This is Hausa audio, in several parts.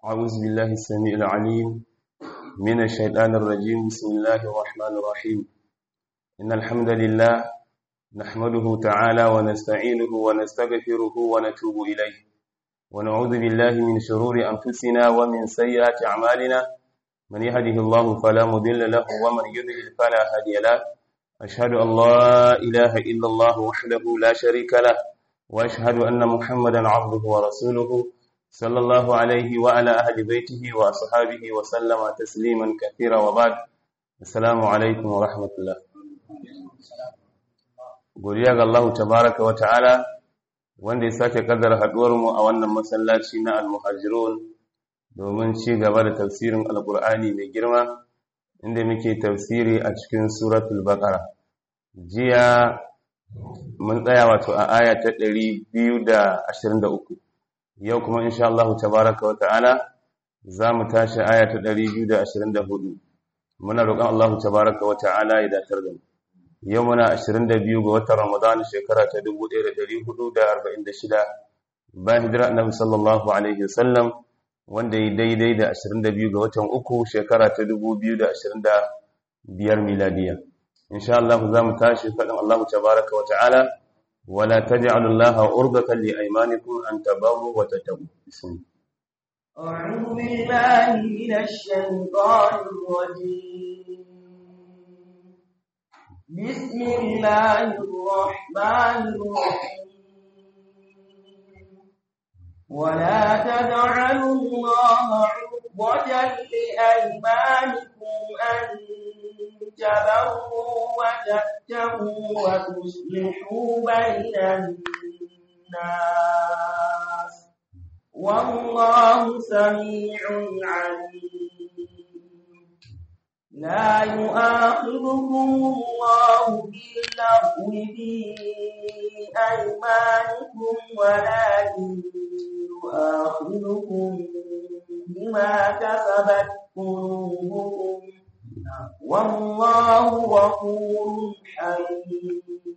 أعوذ بالله السميع العليم من الشيطان الرجيم بسم الله الرحمن الرحيم إن الحمد لله نحمده تعالى ونستعينه ونستغفره ونتوب إليه ونعوذ بالله من شرور أنفسنا ومن سيئات أعمالنا من يهده الله فلا مضل له ومن يضلل فلا هادي له أشهد أن لا إله إلا الله وحده لا شريك له وأشهد أن محمدا عبده ورسوله صلى الله عليه وعلى أهل بيته وأصحابه وسلم تسليما كثيرا وبعد السلام عليكم ورحمة الله godiya ga Allah tabaraka wa ta'ala wanda ya sake kaddara haduwar mu a wannan masallaci na al-muhajirun domin ci gaba da tafsirin alqur'ani mai girma inda muke tafsiri a cikin suratul baqara jiya mun tsaya wato a aya ta 223 yau kuma insha Allah tabaraka wa ta'ala za mu tashi aya ta 224 muna roƙon Allah tabaraka wa ta'ala ya datar da mu yau muna 22 ga watan Ramadan shekara ta 1446 bayan hijira Annabi sallallahu alaihi wasallam wanda ya daidai da 22 ga watan uku shekara ta 2025 miladiya insha Allah za mu tashi faɗin Allah tabaraka wa ta'ala ولا تجعلوا الله عرضة لأيمانكم أن تبروا وتتقوا بسم الله أعوذ بالله من الشيطان الرجيم بسم الله الرحمن الرحيم ولا تجعلوا الله عرضة لأيمانكم أن تبروا وتتقوا وتصلحوا بين الناس والله سميع عليم لا يؤاخذكم الله باللغو في أيمانكم ولكن يؤاخذكم بما كسبت قلوبكم والله غفور حليم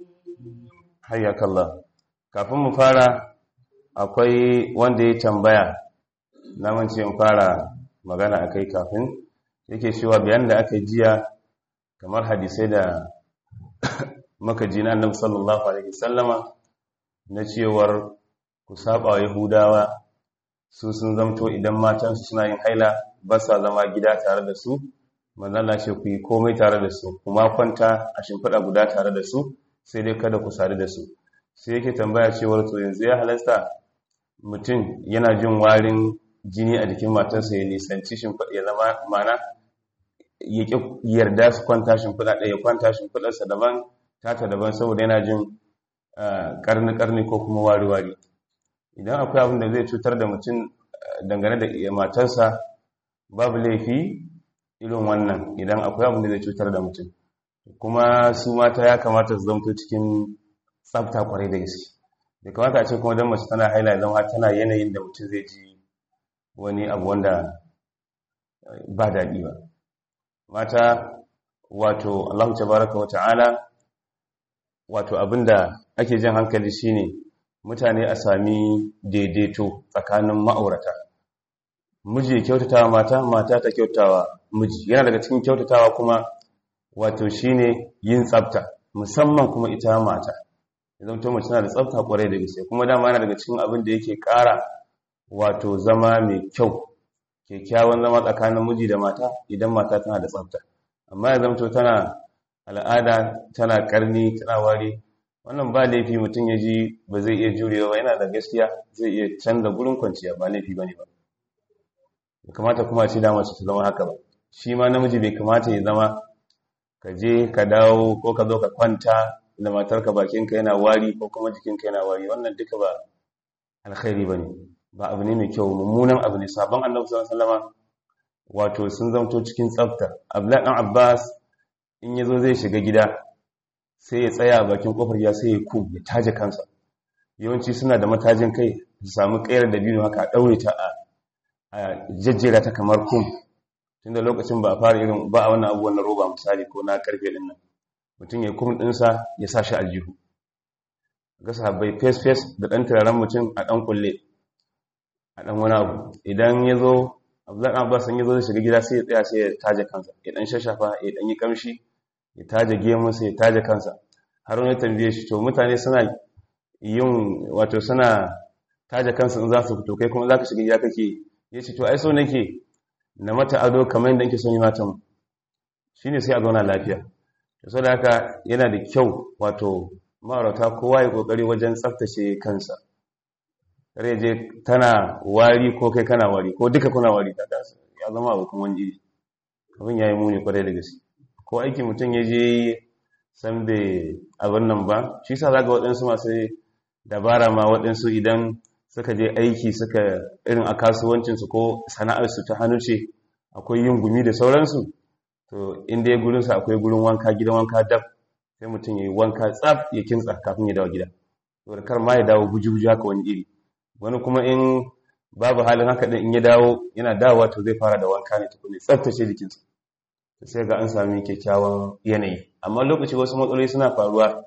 حياك الله kafin mu fara akwai wanda ya tambaya na mance in fara magana akai kafin yake cewa bayan da aka jiya kamar hadisai da maka ji na annabi sallallahu alaihi wasallama na cewar ku saba wa yahudawa su sun zamto idan matansu suna yin haila ba sa zama gida tare da su manzala ce ku yi komai tare da su kuma kwanta a shimfiɗa guda tare da su sai dai kada ku sadu da su sai yake tambaya cewar to yanzu ya halasta mutum yana jin warin jini a jikin matarsa ya nisanci shimfiɗa ya zama mana ya ƙi yarda su kwanta shimfiɗa ɗaya ya kwanta shimfiɗarsa daban tata daban saboda yana jin ƙarni-ƙarni ko kuma wari-wari idan akwai abin da zai cutar da mutum dangane da matarsa babu laifi irin wannan idan akwai abin da zai cutar da mutum kuma su mata ya kamata su zamto cikin tsafta kwarai da gaske da kamata a ce kuma don mace tana haila zama tana yanayin da mutum zai ji wani abu wanda ba daɗi ba mata wato Allah tabaraka wa ta'ala wato abinda ake jin hankali shine mutane a sami daidaito tsakanin ma'aurata miji ya kyautatawa mata mata ta kyautatawa miji yana daga cikin kyautatawa kuma wato shine yin tsafta musamman kuma ita mata idan to mace tana da tsafta kwarai da gaske kuma dama yana daga cikin abin da yake ƙara wato zama mai kyau kyakkyawan zama tsakanin miji da mata idan mata tana da tsafta amma ya zamto tana al'ada tana karni tana wari wannan ba laifi mutum ya ji ba zai iya jurewa ba yana da gaskiya zai iya canza gurin kwanciya ba laifi bane ba bai kamata kuma ce da mace ta zama haka ba shi ma namiji bai kamata ya zama ka je ka dawo ko ka zo ka kwanta da matarka bakinka yana wari ko kuma jikinka yana wari wannan duka ba alkhairi bane ba abu ne mai kyau mummunan abu ne sabon annabi sallallahu alaihi wasallam wato sun zamto cikin tsafta abdullahi dan abbas in yazo zai shiga gida sai ya tsaya bakin kofar ya sai ya ku ya taje kansa yawanci suna da matajin kai su samu kayar da biyu haka a daure ta a jajjera ta kamar kum tunda lokacin ba a fara irin ba a wannan abubuwan na roba misali ko na karfe din nan mutum ya kum dinsa ya sa shi aljihu ga sahabbai face face da dan turaren mutum a dan kulle a ɗan wani abu idan ya zo abdullahi abbas sun yi zo shiga gida sai ya tsaya sai ya taje kansa ya dan shashafa ya dan yi kamshi ya taje gemu sai ya taje kansa har wani tambaye shi to mutane suna yin wato suna taje kansa in za su fito kai kuma za ka shiga gida kake ya ce to ai so nake na mata ado kamar yadda nke son yi matan shi ne sai a zauna lafiya da sau da haka yana da kyau wato ma'aurata kowa ya kokari wajen tsaftace kansa kare je tana wari ko kai kana wari ko duka kuna wari ta dasa ya zama abokan wani iri abin ya yi muni kwarai da gaske ko aiki mutum ya je san bai abin nan ba shi sa za ga waɗansu masu dabara ma waɗansu idan suka je aiki suka irin a kasuwancinsu ko sana'arsu ta hannu ce akwai yin gumi da sauransu to inda ya gurinsa akwai gurin wanka gidan wanka dab sai mutum ya yi wanka tsaf ya kintsa kafin ya dawo gida saboda kar ma ya dawo guji-guji haka wani iri wani kuma in babu halin haka din in ya dawo yana dawowa to zai fara da wanka ne tukuni tsaftace jikinsa sai ga an sami kyakkyawan yanayi amma lokaci wasu matsaloli suna faruwa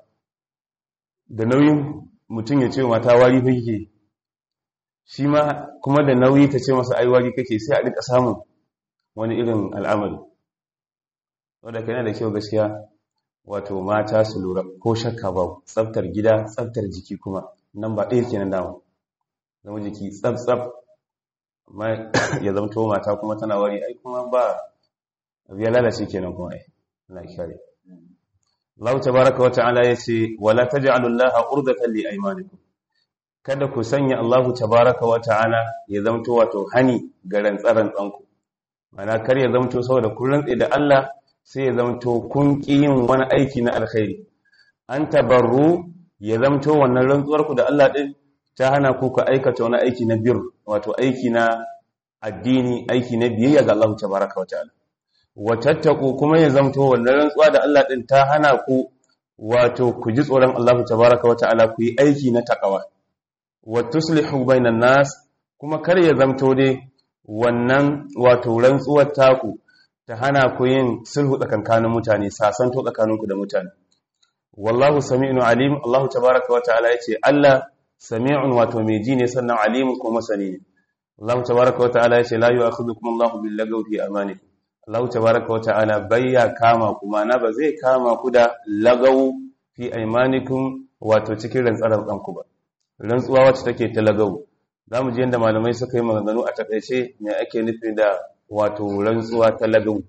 da nauyin mutum ya ce mata wari fa kike shi ma kuma da nauyi ta ce masa ai wari kake sai a rika samun wani irin al'amari wadda kana da kyau gaskiya wato mata su lura ko shakka ba tsaftar gida tsaftar jiki kuma nan ba ɗaya kenan dama zama jiki tsaf-tsaf amma ya zamto mata kuma tana wari ai kuma ba abu ya lalace kenan kuma ai na kare Allah tabaraka wa ta'ala yace wala taj'alu Allah urdatan li aymanikum kada ku sanya Allah tabaraka wa ta'ala ya zamto wato hani ga rantsaran tsanku mana kar ya zamto saboda kun rantsa da Allah sai ya zamto kun ki yin wani aiki na alkhairi an tabarru ya zamto wannan rantsuwar ku da Allah din ta hana ku ka aikata wani aiki na bir wato aiki na addini aiki na biyayya ga Allah tabaraka wa ta'ala watattaku kuma ya zamto wannan rantsuwa da Allah din ta hana ku wato ku ji tsoron Allah tabaraka wa ta'ala ku yi aiki na takawa wa tuslihu bainan nas kuma kar ya zamto dai wannan wato rantsuwar taku ta hana ku yin sulhu tsakankanin mutane sasanto tsakaninku da mutane wallahu sami'un alim Allah tabaraka wa ta'ala yace Allah sami'un wato mai ji ne sannan alimun kuma masani ne Allah tabaraka wa ta'ala yace la yu'akhidhukum Allahu bil lagwi fi amanikum Allah tabaraka wata'ala bayya kama kuma na ba zai kama ku da lagau fi aimanikum wato cikin rantsarar ɗanku ba rantsuwa wacce take ta lagau za mu ji yadda malamai suka yi maganganu a takaice me ake nufi da wato rantsuwa ta lagau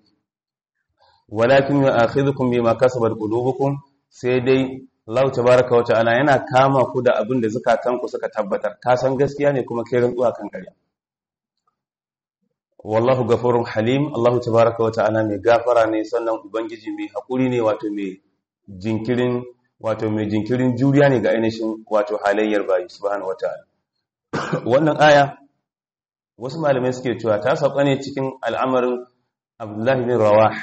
walakin ya akhidhukum bima kasabat qulubukum sai dai Allah tabaraka wata'ala yana kama ku da abin da zukatanku suka tabbatar ka san gaskiya ne kuma kai rantsuwa kan ƙarya wallahu gafurun halim Allahu tabaraka wata'ala mai gafara ne sannan ubangiji mai hakuri ne wato mai jinkirin wato mai jinkirin juriya ne ga ainihin wato halayyar bayi subhanahu wata'ala wannan aya wasu malamai suke cewa ta sauka ne cikin al'amarin Abdullah bin Rawah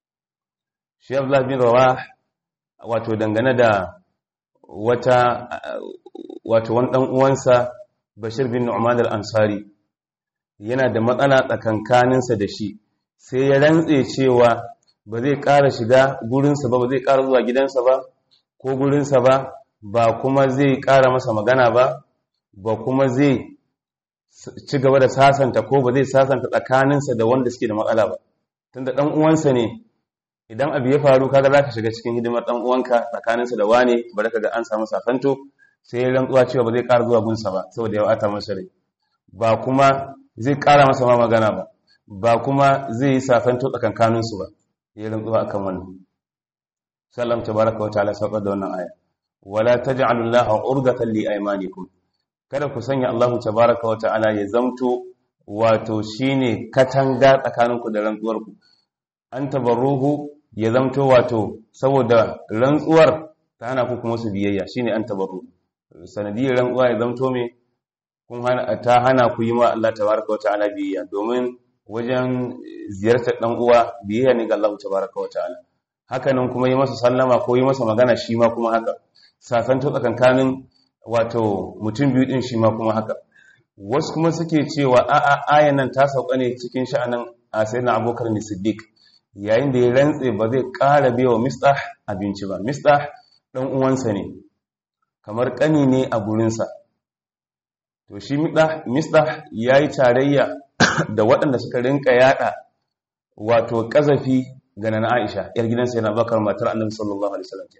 shi Abdullah bin Rawah wato dangane da wata wato wani dan uwansa Bashir bin Nu'man al-Ansari yana da matsala tsakankaninsa da shi sai ya rantse cewa ba zai ƙara shiga gurinsa ba ba zai ƙara zuwa gidansa ba ko gurinsa ba ba kuma zai ƙara masa magana ba ba kuma zai ci gaba da sasanta ko ba zai sasanta tsakaninsa da wanda suke da matsala ba tunda ɗan uwansa ne idan abu ya faru kaga za ka shiga cikin hidimar ɗan uwanka tsakaninsa da wane bari ka ga an samu sasanto sai ya rantsuwa cewa ba zai ƙara zuwa gunsa ba saboda ya ata masa rai ba kuma zai ƙara masa ma magana ba ba kuma zai yi safanto tsakankaninsu ba ya rantsuwa akan wannan sallam tabaraka wa ta'ala saukar da wannan aya wala taj'alu llaha urdatan li aymanikum kada ku sanya Allahu tabaraka wa ta'ala ya zamto wato shine katanga tsakaninku da rantsuwarku an tabarruhu ya zamto wato saboda rantsuwar ta hana ku kuma su biyayya shine an tabarru sanadiyar rantsuwa ya zamto me kun hana ta hana ku yi ma Allah tabaraka wa ta'ala biyayya domin wajen ziyartar dan uwa biyayya ne ga Allah tabaraka wa ta'ala hakanan kuma yi masa sallama ko yi masa magana shi ma kuma haka sasanto tsakankanin wato mutum biyu din shi ma kuma haka wasu kuma suke cewa a'a ayan nan ta sauka ne cikin sha'anin sayyidina Abubakar ne Siddiq yayin da ya rantse ba zai ƙara biya wa Mistah abinci ba Mistah dan uwansa ne kamar kani ne a gurinsa to shi Mistah yayi tarayya da waɗanda suka rinka yada wato kazafi ga nana Aisha yar gidansa yana bakar matar Annabi sallallahu alaihi wasallam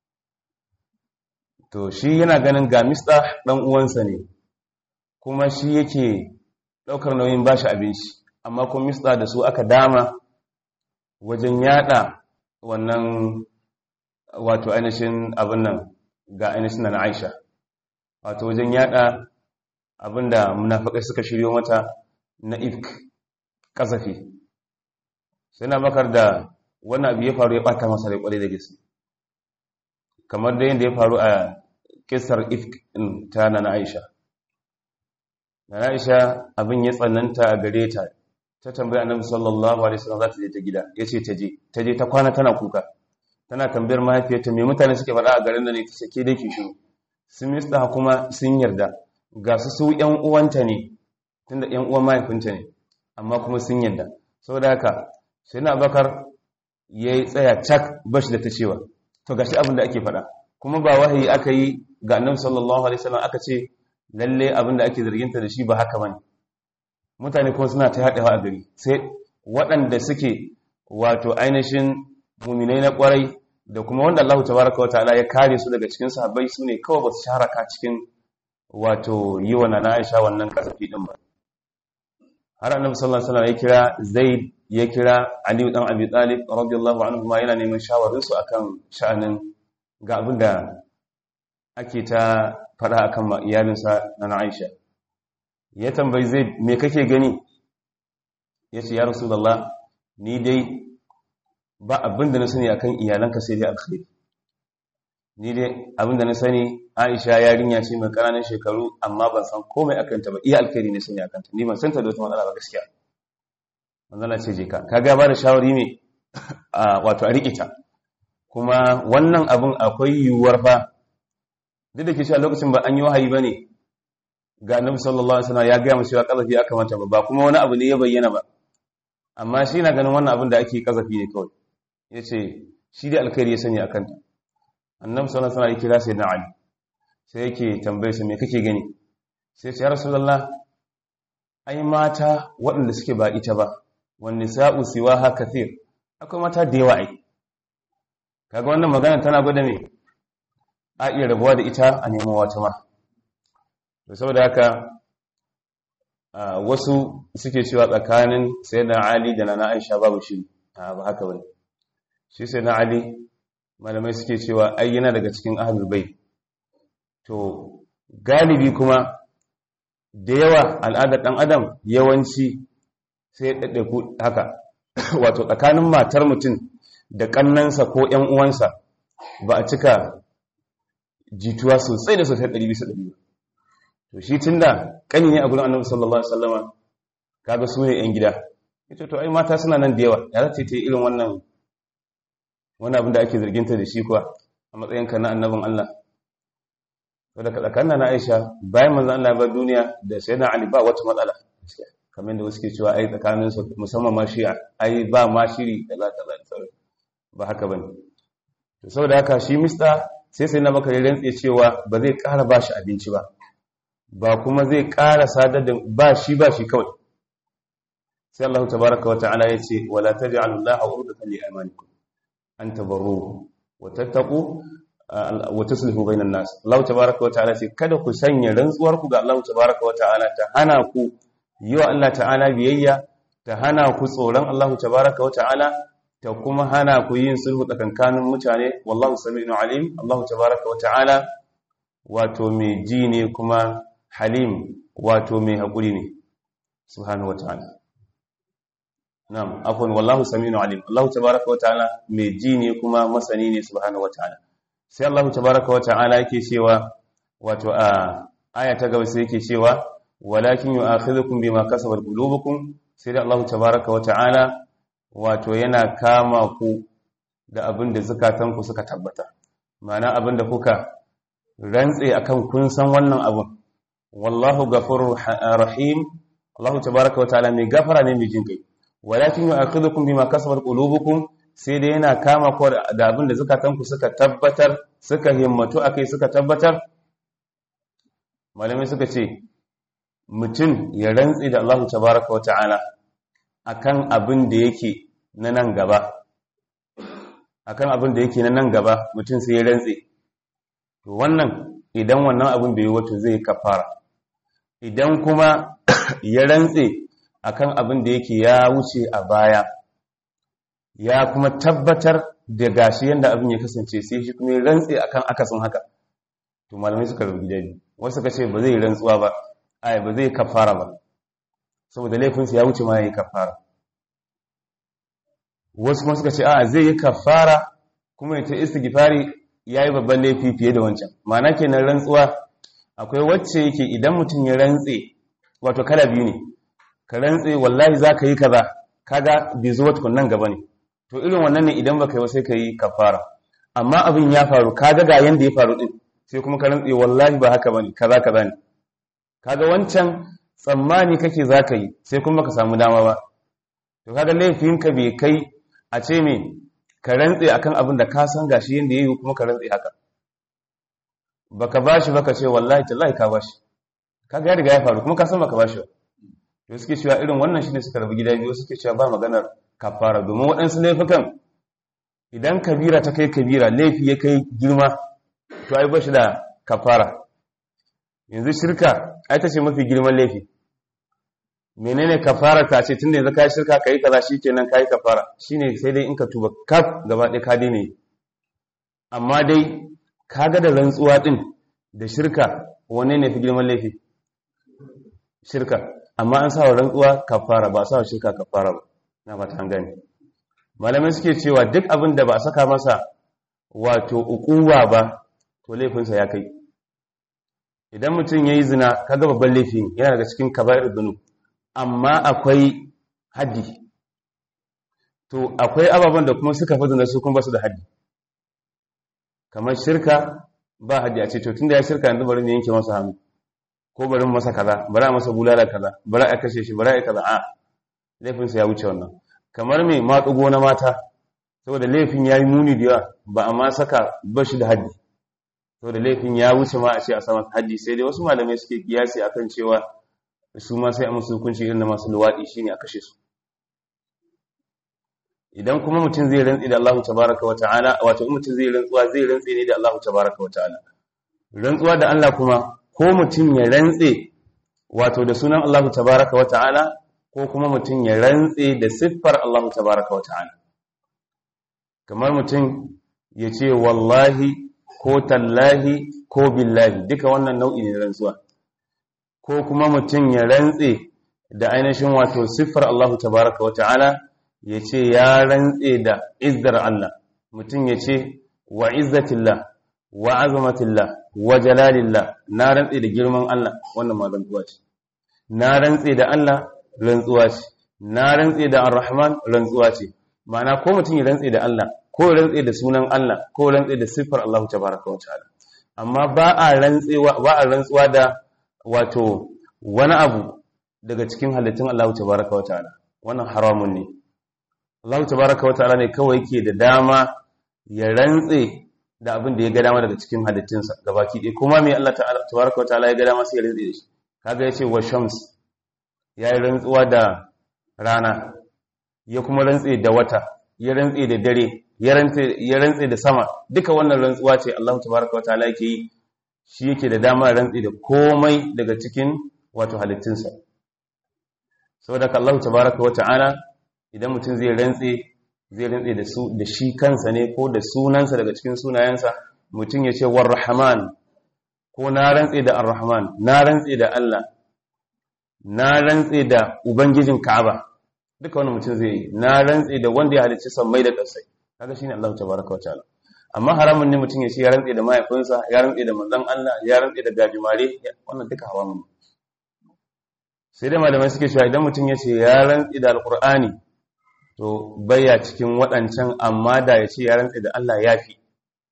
to shi yana ganin ga Mista dan uwansa ne kuma shi yake daukar nauyin bashi abinci amma kuma Mista da su aka dama wajen yada wannan wato ainihin abin nan ga ainihin na Aisha wato wajen yada abinda munafikai suka shiryo mata na ifk kasafi sai na bakar da wannan abu ya faru ya bata masa rai kwarai da gaske kamar da yadda ya faru a kisar ifk ta na Aisha na Aisha abin ya tsananta a gare ta ta tambaya annabi sallallahu alaihi wasallam za ta je ta gida yace ta je ta je ta kwana tana kuka tana tambayar mahaifiyarta me mutane suke faɗa a garin da ne ta ke dake shiru sun mista kuma sun yarda ga su su ƴan uwanta ne tunda ƴan uwan mahaifinta ne amma kuma sun yarda saboda haka sai na bakar ya tsaya cak bashi da ta cewa to gashi abin da ake faɗa kuma ba wahayi aka yi ga annabi sallallahu alaihi wasallam aka ce lalle abin da ake zarginta da shi ba haka bane mutane kuma suna ta haɗewa a gari sai waɗanda suke wato ainihin muminai na ƙwarai da kuma wanda Allah tabaraka wata'ala ya kare su daga cikin sahabbai su ne kawai ba su sharaka cikin wato yi wa nana Aisha wannan kasafi din ba har annabi sallallahu alaihi wasallam ya kira Zaid ya kira Ali dan Abi Talib radiyallahu anhu ma yana neman shawarin su akan sha'anin ga abin da ake ta faɗa akan iyalinsa nana Aisha ya tambayi zai me kake gani ya ce ya rasulallah ni dai ba abinda na sani akan iyalanka sai dai alkhairi ni dai abinda na sani aisha yarinya ce mai ƙananan shekaru amma ban san komai akan ta ba iya alkhairi ne sani akan ta ni ban san ta da wata matsala ba gaskiya manzala ce je ka kaga ba da shawari ne wato a riƙe ta kuma wannan abin akwai yiwuwar fa duk da ke shi a lokacin ba an yi wahayi ba ne ga annabi sallallahu alaihi wasallam ya ga mu cewa kazafi aka mata ba ba kuma wani abu ne ya bayyana ba amma shi na ganin wannan abin da ake kazafi ne kawai yace shi da alkhairi ya sani akan ta annabi sallallahu alaihi wasallam ya kira sai na ali sai yake tambaye sa me kake gani sai ce ya rasulullah ai mata waɗanda suke ba ita ba wan nisa'u siwaha kathir akwai mata da yawa ai kaga wannan magana tana gwada me a iya rabuwa da ita a neman wata ma da saboda haka wasu suke cewa tsakanin sai na ali da na aisha babu shi ba haka bane shi sai na ali malamai suke cewa ai yana daga cikin ahlul bai to galibi kuma da yawa al'adar dan adam yawanci sai ɗaɗɗaiku haka wato tsakanin matar mutum da ƙannansa ko ‘yan uwansa ba a cika jituwa sosai da sosai ɗari bisa ɗari to shi tun da ƙani ne a gudun annabi sallallahu alaihi wasallama kaga su ne ‘yan gida ita to ai mata suna nan da yawa ya za ta yi irin wannan wani abin da ake zarginta da shi kuwa a matsayinka na annabin Allah wadda ka tsakanin na Aisha bayan manzan Allah ba duniya da sai na Ali ba wata matsala kamar da wasu ke cewa ai tsakanin su musamman ma shi ai ba ma shiri da za ta zai ba haka bane to saboda haka shi mista sai sai na baka rantse cewa ba zai ƙara ba shi abinci ba ba kuma zai ƙara sadar da ba shi ba shi kawai sai Allah tabaraka wa ta'ala ya ce wala taj'alu Allaha urdatan li aymanikum an tabarru wa tattaqu wa tuslihu bainan nas Allah tabaraka wa ta'ala ce kada ku sanya rantsuwar ku ga Allah tabaraka wa ta'ala ta hana ku yi wa Allah ta'ala biyayya ta hana ku tsoron Allah tabaraka wa ta'ala ta kuma hana ku yin sulhu tsakankanin mutane wallahu sami'un alim Allah tabaraka wa ta'ala wato mai ji ne kuma halim wato mai haƙuri ne subhanahu wa ta'ala na'am afwan wallahu sami'un alim Allah tabaraka wa ta'ala mai ji ne kuma masani ne subhanahu wa ta'ala sai Allah tabaraka wa ta'ala yake cewa wato a aya ta gaba sai yake cewa walakin yu'akhidhukum bima kasabat qulubukum sai da Allah tabaraka wa ta'ala wato yana kama ku da abin da zukatanku suka tabbata ma'ana abin da kuka rantse akan kun san wannan abin wallahu ghafurur rahim Allah tabaraka wa ta'ala mai gafara ne mai jin kai walakin yu'akhidhukum bima kasabat qulubukum sai dai yana kama ku da abin da zukatanku suka tabbatar suka himmatu akai suka tabbatar malamai suka ce mutum ya rantsi da Allah tabaraka wa ta'ala akan abin da yake na nan gaba akan abin da yake na nan gaba mutum sai ya rantsi to wannan idan wannan abin bai yi wato zai kafara idan kuma ya rantsi akan abin da yake ya wuce a baya ya kuma tabbatar da gashi yanda abin ya kasance sai shi kuma ya rantsi akan akasin haka to malamai suka rubu gida biyu wasu suka ce ba zai rantsuwa ba ai ba zai kafara ba saboda laifinsa ya wuce ma ya yi kafara wasu kuma suka ce a zai yi kafara kuma ya ta istighfari ya yi babban laifi fiye da wancan ma'ana kenan rantsuwa akwai wacce yake idan mutum ya rantse wato kala biyu ne ka rantse wallahi za ka yi kaza kaga bai zo wata nan gaba ne to irin wannan ne idan baka yi sai ka yi kafara amma abin ya faru kaga ga yanda ya faru din sai kuma ka rantse wallahi ba haka bane kaza kaza ne kaga wancan tsammani kake za ka yi sai kuma ka samu dama ba to kaga laifinka bai kai a ce me ka rantse akan abin da ka san gashi yanda yayi kuma ka rantse haka baka bashi baka ce wallahi tallahi ka bashi kaga ya riga ya faru kuma ka san baka bashi ba to suke cewa irin wannan shine suka rabu gida biyu suke cewa ba maganar kafara domin waɗansu laifukan idan kabira ta kai kabira laifi ya kai girma to ai bashi da kafara yanzu shirka ai ta ce mafi girman laifi menene kafara ta ce tunda yanzu kai shirka kai kaza shikenan kai kafara shine sai dai in ka tuba kaf gaba ɗaya ka daina amma dai kaga da rantsuwa din da shirka wanne ne fi girman laifi shirka amma an sa wa rantsuwa kafara ba sa wa shirka kafara ba na ba ta gani malamai suke cewa duk abin da ba a saka masa wato ukuwa ba to laifinsa ya kai idan mutum ya yi zina kaga babban laifi yana daga cikin kaba'ir dunu amma akwai haddi to akwai ababen da kuma suka fi zina su kuma basu da haddi kamar shirka ba haddi a ce to tunda ya shirka yanzu bari ne yanke masa hannu ko bari masa kaza bari a masa bulala kaza bari a kashe shi bari a kaza a laifinsa ya wuce wannan kamar mai matsugo na mata saboda laifin ya yi muni da yawa ba a ma saka bashi da haddi saboda laifin ya wuce ma a ce a sama haddi sai dai wasu malamai suke kiyasi akan cewa su ma sai a musu hukunci irin na masu luwaɗi shine a kashe su idan kuma mutum zai rantsi da Allah tabaraka wa ta'ala wato in mutum zai rantsuwa zai rantsi ne da Allah tabaraka wa ta'ala rantsuwa da Allah kuma ko mutum ya rantse wato da sunan Allah tabaraka wa ta'ala ko kuma mutum ya rantse da siffar Allah tabaraka wa ta'ala kamar mutum ya ce wallahi ko tallahi ko billahi duka wannan nau'i ne rantsuwa ko kuma mutum ya rantse da ainihin wato siffar Allah tabaraka wa ta'ala ya ce ya rantse da izzar Allah mutum ya ce wa izzatillah wa azamatillah wa jalalillah na rantse da girman Allah wannan ma rantsuwa ce na rantse da Allah rantsuwa ce na rantse da ar-rahman rantsuwa ce ma'ana ko mutum ya rantse da Allah ko ya rantse da sunan Allah ko ya rantse da siffar Allah tabaraka wa ta'ala amma ba a rantsewa ba a rantsuwa da wato wani abu daga cikin halittun Allah tabaraka wa ta'ala wannan haramun ne Allah tabaraka wa ta'ala ne kawai yake da dama ya rantse da abin da ya ga dama daga cikin halittunsa gabaki ɗaya kuma mai Allah tabaraka wa ta'ala ya ga dama sai ya rantse da shi kaga yace wa shams ya yi rantsuwa da rana ya kuma rantse da wata ya rantse da dare ya rantse da sama duka wannan rantsuwa ce Allah tabaraka wa ta'ala yake yi shi yake da dama rantse da komai daga cikin wato halittunsa saboda ka Allah tabaraka wa ta'ala idan mutum zai rantse zai rantse da su da shi kansa ne ko da sunansa daga cikin sunayensa mutum ya ce warrahman ko na rantse da arrahman na rantse da Allah na rantse da ubangijin Ka'aba duka wannan mutum zai yi na rantse da wanda ya halicci sammai da ƙasai kaga shine Allah tabaraka wa ta'ala amma haramun ne mutum ya ce ya rantse da mahaifinsa ya rantse da manzon Allah ya rantse da gajimare wannan duka haramun sai dai malamai suke cewa idan mutum ya ce ya rantse da alqur'ani to baya cikin waɗancan amma da ya ce ya rantse da Allah ya fi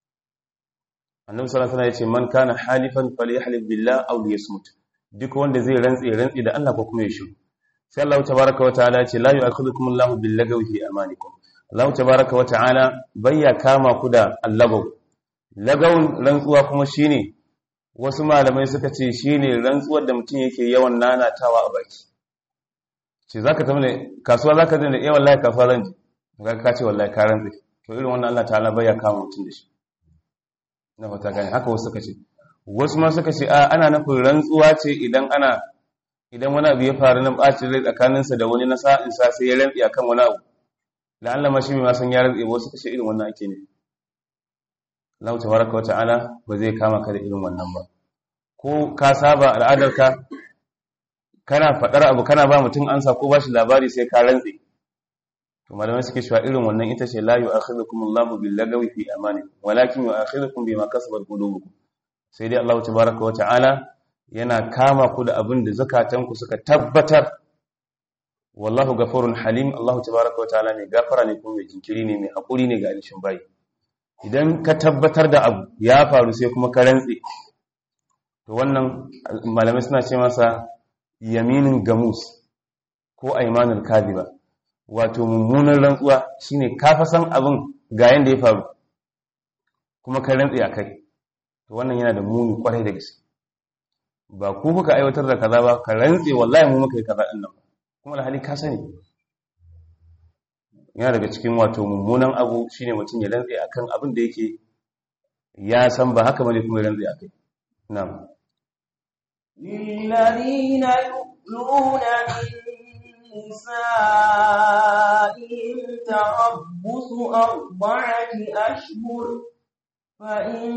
annabi sallallahu alaihi wasallam ya ce man kana halifan falyahlif billah aw liyasmut duk wanda zai rantse rantse da Allah ko kuma ya shiru sai Allah tabaaraka wa ta'ala ce la yu'akhidhukum Allahu bil lagawi fi amanikum Allah tabaaraka wa ta'ala bayya kama ku da allagaw lagawun rantsuwa kuma shine wasu malamai suka ce shine rantsuwar da mutum yake yawan nanatawa a baki ce zaka tafi ne kasuwa zaka je da eh wallahi kasuwa zan je ga ka ce wallahi ka rantsi to irin wannan Allah ta'ala bai ya kama mutum da shi na fata gani haka wasu suka ce wasu ma suka ce a ana nufin rantsuwa ce idan ana idan wani abu ya faru na ɓacin rai tsakaninsa da wani na sa'insa sai ya rantsi akan wani abu da Allah ma shi mai masan ya rantsi wasu kashe irin wannan ake ne Allah tabaraka wa ta'ala ba zai kama ka da irin wannan ba ko ka saba al'adarka kana faɗar abu kana ba mutum ansa ko ba shi labari sai ka rantsi to malamai suke cewa irin wannan ita ce la yu'akhidhukum Allahu bil lagawi fi amanikum walakin yu'akhidhukum bima kasabat qulubukum sai dai Allah tabaraka wa ta'ala yana kama ku da abin da zakatanku suka tabbatar wallahu gafurun halim Allah tabaraka wa ta'ala ne gafara ne kuma mai jinkiri ne mai hakuri ne ga alishin bayi idan ka tabbatar da abu ya faru sai kuma ka rantse to wannan malamai suna ce masa yaminin gamus ko aimanul kadhiba wato mummunan rantsuwa shine ka fa san abin ga yanda ya faru kuma ka rantse akai to wannan yana da muni kwarai da gaske ba ku kuka aiwatar da kaza ba ka rantse wallahi mu muka yi kaza din nan kuma alhali ka sani yana daga cikin wato mummunan abu shine mutum ya rantse akan abin da yake ya san ba haka bane kuma ya rantse akai na'am للذين يؤلون من نسائهم تربص أربعة أشهر فإن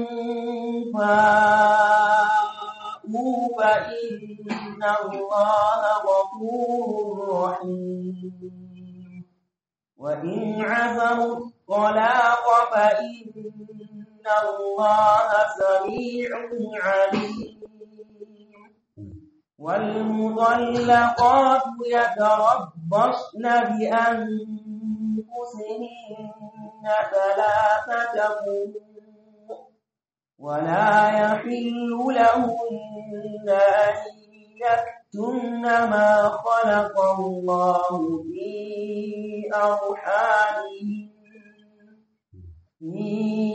فاءوا فإن الله غفور رحيم وإن عزموا الطلاق فإن الله سميع عليم والمطلقات يتربصن بأنفسهن ثلاثة قروء ولا يحل لهن أن يكتمن ما خلق الله في أرحامهن في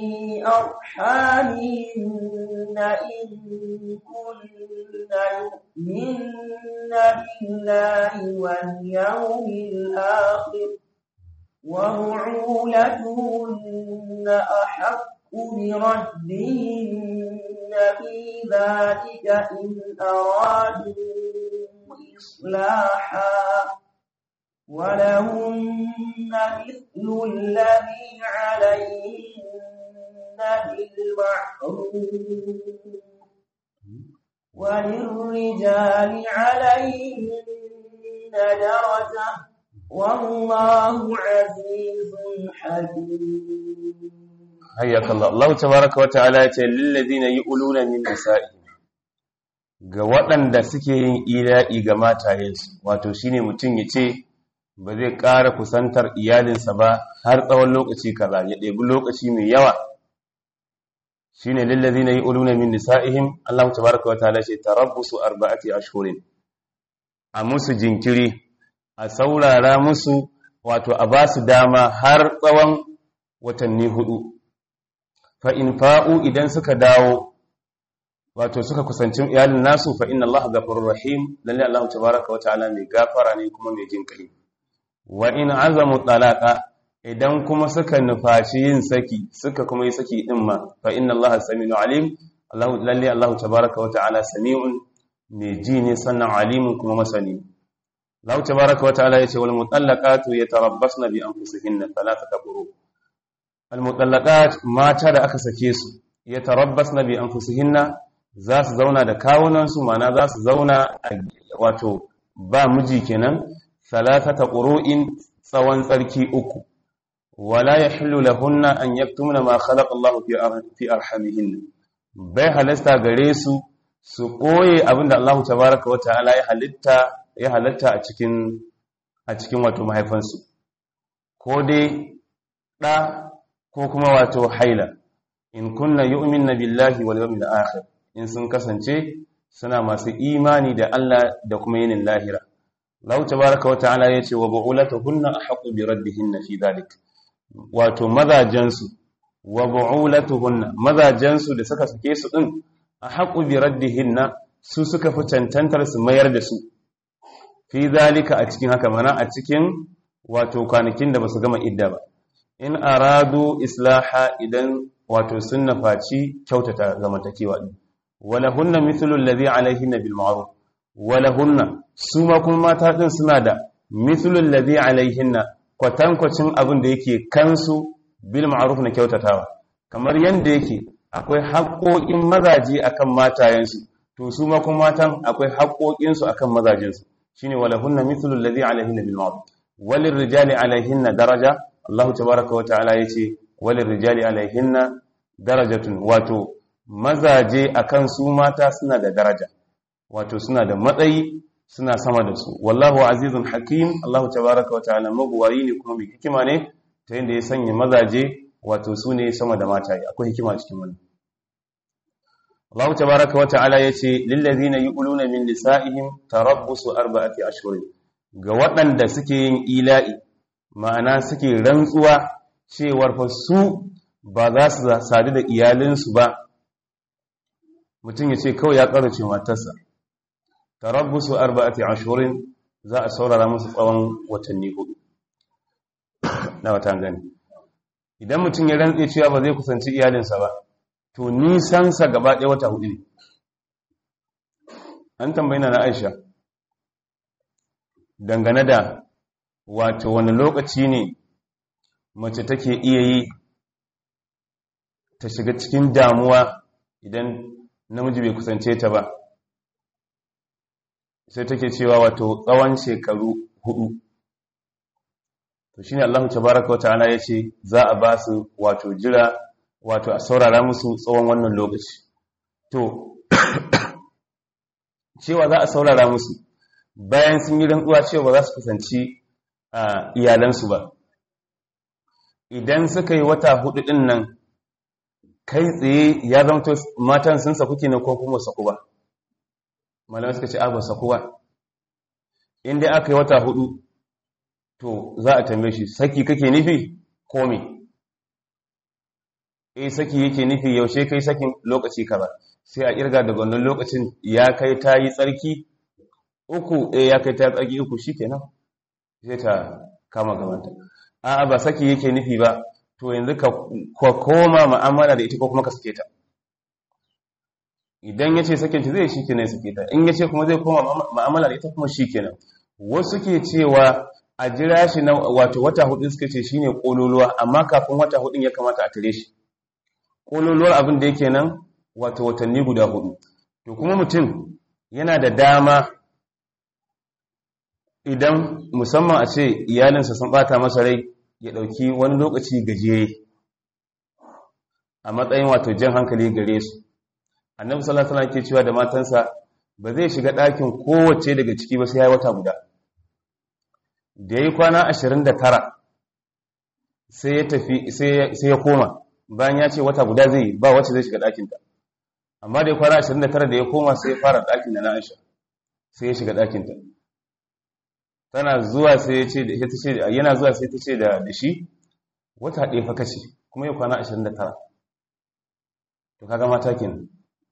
أرحامهن إن كن يؤمن بالله واليوم الآخر وبعولتهن أحق بردهن في ذلك إن أرادوا إصلاحا ولهن مثل الذي عليهن بالمعروف وللرجال عليهن درجة والله عزيز حكيم hayyaka Allah Allah tabaraka wa ta'ala ya ce lil ladina yu'luna min nisa'ihim ga waɗanda suke yin ila'i ga matayensu wato shine mutum ya ce ba zai ƙara kusantar iyalinsa ba har tsawon lokaci kaza ya ɗebi lokaci mai yawa shine lil ladina yu'luna min nisa'ihim Allah tabaraka wa ta'ala ce tarabbusu arba'ati ashhurin a musu jinkiri a saurara musu wato a ba su dama har tsawon watanni hudu fa'in fa'u idan suka dawo wato suka kusanci iyalin nasu fa'in Allah gafarun rahim lalle Allah ta baraka wa ta'ala mai gafara ne kuma mai jin kai wa in azamu talaka idan kuma suka nufaci yin saki suka kuma yi saki din ma fa'in Allah sami'u alim lalle Allah ta baraka wa ta'ala sami'un mai ji ne sannan alimun kuma masani Allah ta baraka wa ta'ala ya ce wal mutallaqatu yatarabbasna bi anfusihinna thalathata quru' almutallaqat mata da aka sake su ya tarabbasna bi anfusihinna za su zauna da kawunan su mana za su zauna wato ba miji kenan salatata qurun tsawon tsarki uku wala yahillu lahunna an yaktumna ma khalaqa Allahu fi arhamihinna bai halasta gare su su koye abinda Allahu tabaaraka wa ta'ala ya halitta ya halatta a cikin a cikin wato mahaifansu ko dai da ko kuma wato haila in kunna yu'minna billahi wal yawmil akhir in sun kasance suna masu imani da Allah da kuma yinin lahira Allah tabaaraka wa ta'ala yace wa bu'ulatuhunna ahqqu bi raddihinna fi dhalik wato mazajansu wa bu'ulatuhunna mazajansu da suka sake su din a haƙu bi raddihinna su suka fi cancantar su mayar da su fi zalika a cikin haka mana a cikin wato kwanakin da ba su gama idda ba in aradu islaha idan wato sun nafaci kyautata zamantakewa din wala hunna mithlu alladhi alaihinna bil ma'ruf wala hunna su ma kuma mata din suna da mithlu alladhi alaihinna kwatankwacin abin da yake kansu bil ma'ruf na kyautatawa kamar yanda yake akwai haƙoƙin mazaje akan matayensu to su ma kuma matan akwai haƙoƙinsu akan mazajensu shine wala hunna mithlu alladhi alaihinna bil ma'ruf walil rijali alaihinna daraja Allah tabaaraka wa ta'ala yace walil rijali alaihinna darajatun wato mazaje akan su mata suna da daraja wato suna da matsayi suna sama da su wallahu azizun hakim Allah tabaaraka wa ta'ala mabuwayi ne kuma mai hikima ne ta yadda ya sanya mazaje wato su ne sama da mata akwai hikima cikin wannan Allah tabaaraka wa ta'ala yace lil ladina yu'luna min nisa'ihim tarabbusu arba'ati ashhurin ga waɗanda suke yin ila'i ma'ana suke rantsuwa cewar fa su ba za su sadu da iyalinsu ba mutum ya ce kawai ya ƙarace matarsa tarabbusu arba'ati ashhurin za a saurara musu tsawon watanni hudu na wata gani idan mutum ya rantse cewa ba zai kusanci iyalinsa ba to nisansa gaba ɗaya wata hudu ne an tambayi na Aisha dangane da wato wani lokaci ne mace take iya yi ta shiga cikin damuwa idan namiji bai kusance ta ba sai take cewa wato tsawon shekaru hudu to shine Allah tabaaraka wa ta'ala yace za a ba su wato jira wato a saurara musu tsawon wannan lokaci to cewa za a saurara musu bayan sun yi rantsuwa cewa ba za su kusanci iyalansu ba idan suka yi wata hudu din nan kai tsaye ya zamto matan sun saku ne ko kuma saku ba malamai suka ce ba saku ba inda aka yi wata hudu to za a tambaye shi saki kake nufi ko me eh saki yake nufi yaushe kai sakin lokaci kaza sai a kirga daga wannan lokacin ya kai ta yi tsarki uku eh ya kai ta tsarki uku shikenan sai ta kama gabanta a'a ba saki yake nufi ba to yanzu ka koma mu'amala da ita ko kuma ka sake ta idan yace sakin ta zai shikenan sake ta in yace kuma zai koma mu'amala da ita kuma shikenan wasu ke cewa a jira shi na wato wata hudu suka ce shine kololuwa amma kafin wata hudun ya kamata a tare shi kololuwar abin da yake nan wato watanni guda hudu to kuma mutum yana da dama idan musamman a ce iyalinsa sun bata masa rai ya dauki wani lokaci gajere a matsayin wato jan hankali gare su annabi sallallahu alaihi wasallam ke cewa da matansa ba zai shiga ɗakin kowace daga ciki ba sai ya wata guda da yi kwana 29 sai ya tafi sai ya koma bayan ya ce wata guda zai ba wacce zai shiga ɗakinta amma da ya kwana 29 da ya koma sai ya fara ɗakin da na aisha sai ya shiga ɗakinta tana zuwa sai ya ce da ita ce yana zuwa sai ta ce da da shi wata ɗaya fa kace kuma ya kwana 29 to kaga mata kenan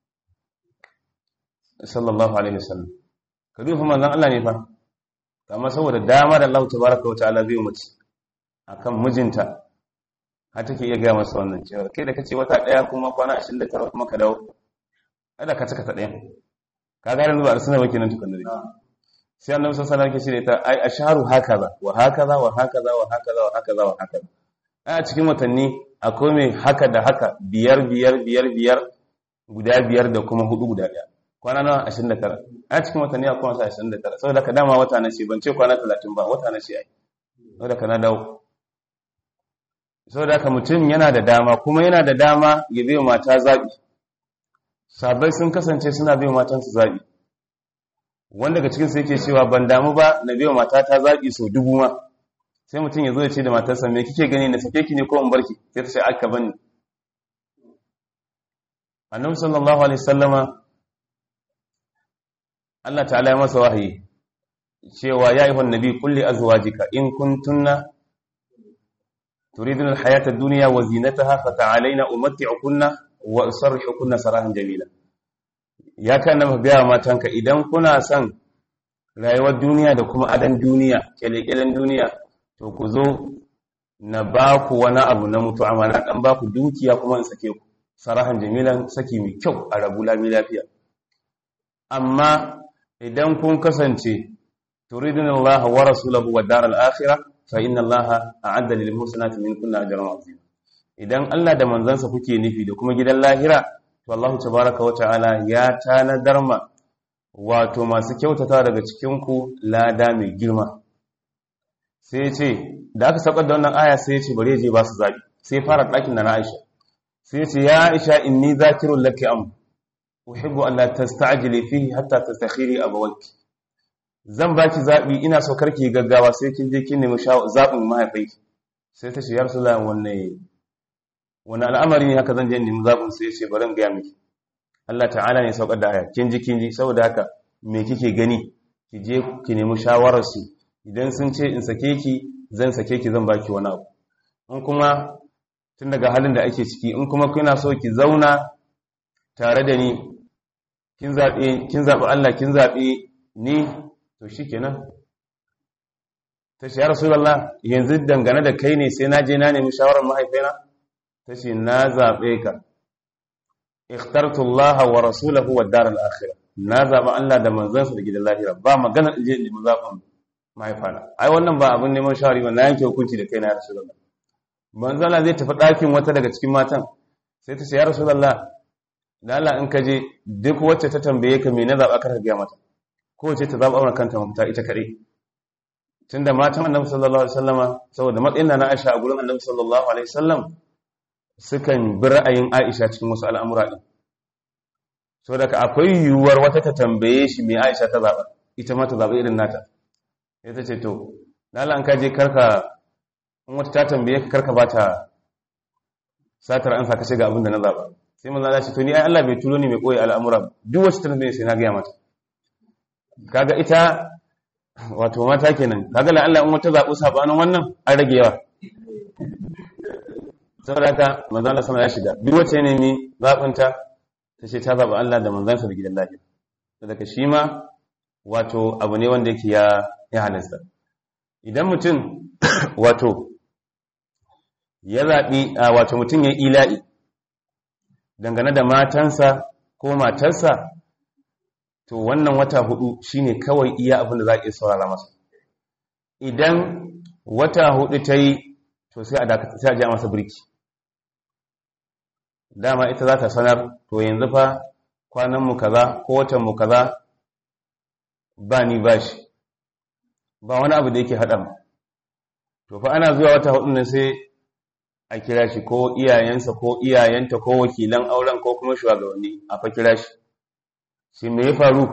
sallallahu alaihi wasallam ka dufa manzon Allah ne fa amma saboda dama da Allah tabaraka wa ta'ala zai mace akan mijinta har take iya gaya masa wannan cewa kai da kace wata daya kuma kwana 29 kuma ka dawo kada ka cika ta daya ka ga yanzu ba arsuna ba kenan tukun dare sai annabi sallallahu alaihi wasallam yake ce ta ai asharu hakaza wa hakaza wa hakaza wa hakaza wa hakaza wa hakaza a cikin watanni akwai mai haka da haka biyar biyar biyar biyar guda biyar da kuma hudu guda daya kwana na 29 a cikin watanni akwai wasa 29 saboda ka dama wata na ce ban ce kwana 30 ba wata na ce ai saboda ka na dawo saboda ka mutum yana da dama kuma yana da dama ya bai mata zaɓi sabai sun kasance suna bai matansu zaɓi wanda daga cikinsu yake cewa ban damu ba na bai mata ta zaɓi sau dubu ma sai mutum ya zo ya ce da matarsa me kike gani na sake ki ne ko in barki sai ta ce aka bani annabi sallallahu alaihi wasallama Allah ta'ala ya masa wahayi cewa ya ayyuhan nabi kulli azwajika in kuntunna turidun alhayata ad-dunya wa zinataha fata'alayna umatti'ukunna wa usarrihukunna sarahan jamila ya kan na gaya matanka idan kuna son rayuwar duniya da kuma adan duniya kyalekyalen duniya to ku zo na ba ku wani abu na mutu amma na dan ba ku dukiya kuma in sake ku sarahan jamilan saki mai kyau a rabu lami lafiya amma idan kun kasance turidun Allah wa rasulahu wa daral akhirah fa inna Allah a'adda lil muhsinati minkunna ajran azima idan Allah da manzansa kuke nufi da kuma gidan lahira to Allah tabaaraka wa ta'ala ya tanadar ma wato masu kyautata daga cikin ku lada mai girma sai ce da aka saukar da wannan aya sai ya ce bare je ba su zabi sai fara dakin da na Aisha sai ya ce ya Aisha inni zakirul laki am uhibbu an la tasta'jili fihi hatta tastakhiri abawaki zan baki zabi ina so karki gaggawa sai kin je kin nemi zabin mahaifinki sai ta ce ya rasulullah wanne wani al'amari ne haka zan je nemi zabin sai ya ce bari in ga miki Allah ta'ala ne saukar da aya kin ji kin ji saboda haka me kike gani ki je ki nemi shawarar su idan sun ce in sake ki zan sake ki zan baki wani abu in kuma tun daga halin da ake ciki in kuma kuna so ki zauna tare da ni kin zaɓe kin zaɓi Allah kin zaɓe ni to shikenan ta ce ya rasulullah yanzu dangane da kai ne sai na je na nemi shawarar mahaifaina ta ce na zaɓe ka ikhtartu Allah wa rasulahu wa dar al-akhirah na zaɓi Allah da manzansa da gidan lahira ba magana in je nemi zaɓin mahaifana ai wannan ba abin neman shawari ba na yanke hukunci da kai na rasulullah manzala zai tafi ɗakin wata daga cikin matan sai ta ce ya rasulullah da Allah in ka je duk wacce ta tambaye ka me na zaɓa ka gaya mata ko wacce ta zaɓa aure kanta mafita ita kaɗai tunda matan annabi sallallahu alaihi wasallama saboda matsayin na Aisha a gurin annabi sallallahu alaihi wasallam sukan bi ra'ayin Aisha cikin wasu al'amura din so daga akwai yiwuwar wata ta tambaye shi me Aisha ta zaɓa ita ma ta zaɓa irin nata sai ta ce to da Allah in ka je karka in wata ta tambaye ka karka ba ta satar an saka shiga abin da na zaɓa sai manzo Allah ce to ni ai Allah bai turo ni mai koyi al'amura duk wacce ta tambaye sai na ga mata kaga ita wato mata kenan kaga la Allah in wata zabu sabanin wannan an rage yawa saboda haka manzo Allah sama ya shiga duk wacce ne ni zabunta ta ce ta zaba Allah da manzansa da gidan lafiya saboda shi ma wato abu ne wanda yake ya ya halasta idan mutum wato ya zaɓi wato mutum ya ila'i dangane da matansa ko matarsa to wannan wata hudu shine kawai iya abin da za a iya saurara masa idan wata hudu ta yi to sai a dakata sai a ja masa birki dama ita za ta sanar to yanzu fa kwananmu kaza ko watanmu kaza ba ni ba shi ba wani abu da yake haɗa mu to fa ana zuwa wata hudu ne sai a kira shi ko iyayensa ko iyayenta ko wakilan auren ko kuma shugabanni a fa kira shi shi me ya faru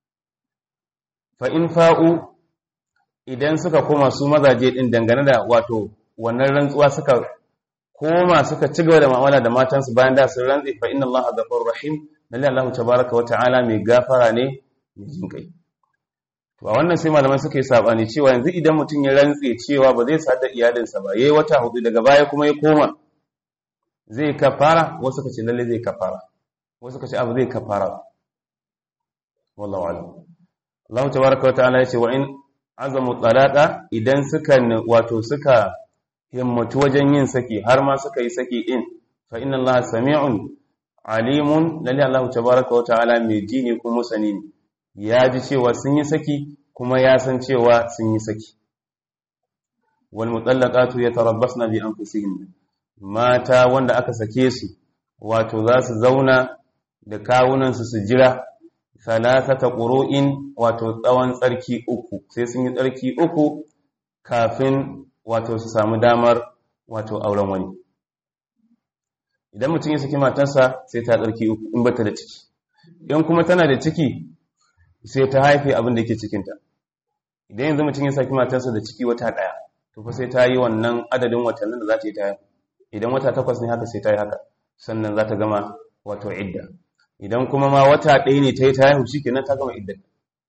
fa in fa'u idan suka koma su mazaje din dangane da wato wannan rantsuwa suka koma suka ci gaba da mu'amala da matansu bayan da sun rantsi fa inna allaha ghafurur rahim lalle allah tabaaraka wa ta'ala mai gafara ne mai jin kai to a wannan sai malaman suka yi sabani cewa yanzu idan mutum ya rantse cewa ba zai sadar iyalinsa ba yayi wata hudu daga baya kuma ya koma zai kafara wasu ka ce lalle zai kafara wasu ka ce abu zai kafara wallahu alam Allah tabaaraka wa ta'ala yace wa in azamu talaqa idan suka wato suka himmatu wajen yin saki har ma suka yi saki in fa inna Allah sami'un alimun lalle Allah tabaaraka wa ta'ala mai ji ne kuma sani ne ya ji cewa sun yi saki kuma ya san cewa sun yi saki wal mutallaqatu yatarabbasna bi anfusihin mata wanda aka sake su wato za su zauna da kawunan su su jira salasata qur'in wato tsawon tsarki uku sai sun yi tsarki uku kafin wato su samu damar wato auren wani idan mutum ya saki matarsa sai ta tsarki uku in bata da ciki in kuma tana da ciki sai ta haife abin da yake cikinta idan yanzu mutum ya saki matarsa da ciki wata ɗaya to fa sai ta yi wannan adadin watannin da za ta yi ta haihu idan wata takwas ne haka sai ta yi haka sannan za ta gama wato idda idan kuma ma wata ɗaya ne ta yi ta haihu shi kenan ta gama idda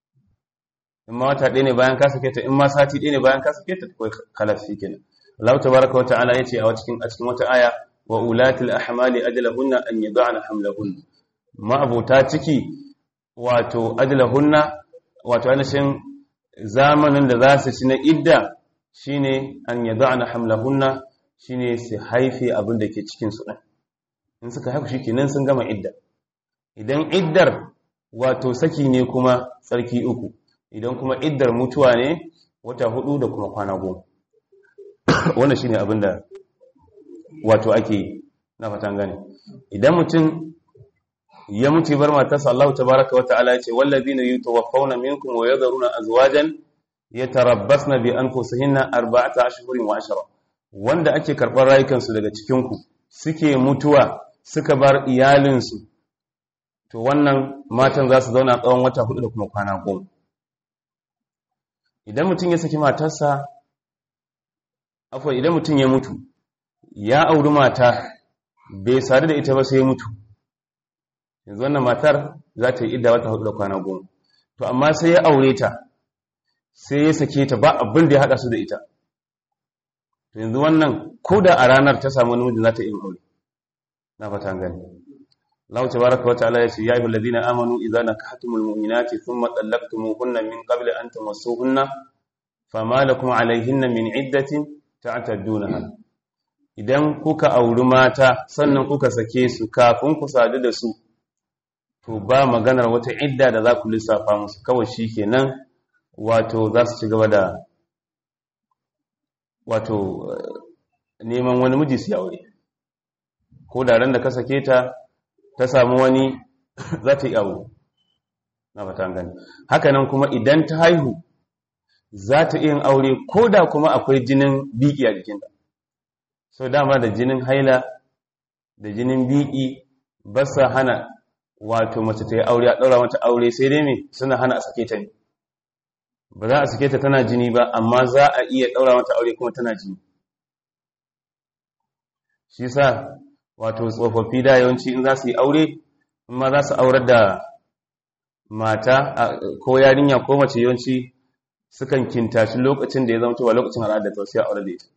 in ma wata ɗaya ne bayan ka sake ta in ma sati ɗaya ne bayan ka sake ta kawai kalas shi kenan Allah tabaraka wa ta'ala yace a cikin a cikin wata aya wa ulatil ahmali ajalahunna an yad'ana hamlahunna ma abota ciki wato ajlahunna wato ainihin zamanin da za su ci na idda shine an yada'na hamlahunna shine su haife abin da ke cikin su din in suka haifu shikenan sun gama idda idan iddar wato saki ne kuma tsarki uku idan kuma iddar mutuwa ne wata hudu da kuma kwana goma wannan shine abin da wato ake na fatan gane idan mutum ya mutu bar matarsa Allah tabaraka wa ta'ala ya ce wallazina yutawaffawna minkum wa yadharuna azwajan yatarabbasna bi anfusihinna arba'ata ashhurin wa ashra wanda ake karɓar rayukansu daga cikin ku suke mutuwa suka bar iyalinsu to wannan matan za su zauna tsawon wata hudu da kuma kwana goma idan mutum ya saki matarsa afwa idan mutum ya mutu ya auri mata bai sadu da ita ba sai ya mutu yanzu wannan matar za ta yi idda wata hudu da kwana goma to amma sai ya aure ta sai ya sake ta ba abin da ya haɗa su da ita to yanzu wannan ko da a ranar ta samu namiji za ta yi aure na fata gani Allah tabaraka wa ta'ala yace ya ayyuhal ladina amanu idza nakahtumul mu'minati thumma talaqtumuhunna min qabli an tamassuhunna fama lakum alayhinna min iddatin ta'taddunaha idan kuka auri mata sannan kuka sake su kafin ku sadu da su to ba maganar wata idda da za ku lissafa musu kawai shikenan wato za su ci gaba da wato neman wani miji su aure ko da ran da ka sake ta ta samu wani za ta yi abu na fata gani hakanan kuma idan ta haihu za ta yin aure ko da kuma akwai jinin biki a jikinta so dama da jinin haila da jinin biki ba sa hana wato mace ta yi aure a ɗaura mata aure sai dai me suna hana a sake ta ne ba za a sake ta tana jini ba amma za a iya ɗaura mata aure kuma tana jini shi sa wato tsofaffi da yawanci in za su yi aure in ma za su aurar da mata ko yarinya ko mace yawanci sukan kintashi lokacin da ya zama cewa lokacin al'ada ta sai aure da ita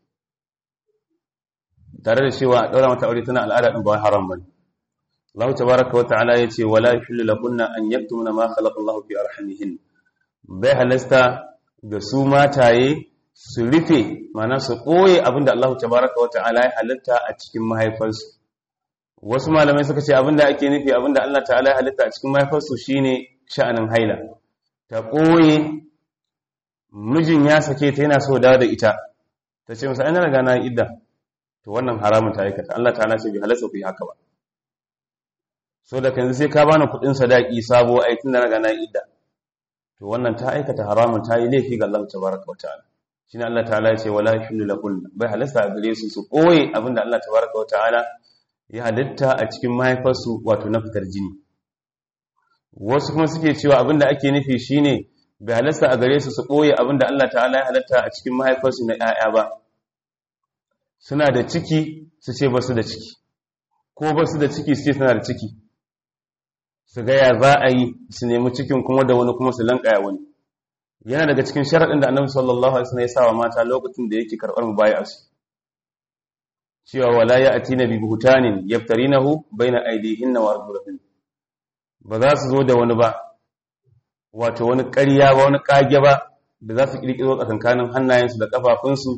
tare da cewa a ɗaura mata aure tana al'ada ɗin ba haram bane Allah tabaraka wa ta'ala yace wala yahillu lahunna an yaktumna ma khalaqa Allah fi arhamihin bai halasta ga su mataye su rufe mana su ɓoye abinda Allah tabaraka wa ta'ala ya halitta a cikin mahaifarsu wasu malamai suka ce abinda ake nufi abinda Allah ta'ala ya halitta a cikin mahaifarsu shine sha'anin haila ta ɓoye mijin ya sake ta yana so dawo da ita ta ce masa ina riga na idda to wannan haramun ta aikata Allah ta'ala ce bai halasta ku yi haka ba so da kanzu sai ka bani kuɗin sadaki sabo ai tun da riga na idda to wannan ta aikata haramun ta yi laifi ga Allah tabaraka wa ta'ala shine Allah ta'ala ya ce wala yahillu lahun bai halasta gare su su koye abinda Allah tabaraka wa ta'ala ya halitta a cikin mahaifarsu wato na fitar jini wasu kuma suke cewa abinda ake nufi shine bai halasta a gare su su koye abinda Allah ta'ala ya halitta a cikin mahaifarsu na 'ya'ya ba suna da ciki su ce basu da ciki ko basu da ciki su ce suna da ciki su ga ya za a yi su nemi cikin kuma da wani kuma su lankaya wani yana daga cikin sharaɗin da annabi sallallahu alaihi wasallam ya sa wa mata lokacin da yake karɓar mubayi'a su cewa wala ya'tina bi buhtanin yaftarinahu baina aydihinna wa arjulihin ba za su zo da wani ba wato wani ƙarya ba wani kage ba da za su kirkiro tsakankanin hannayensu da kafafunsu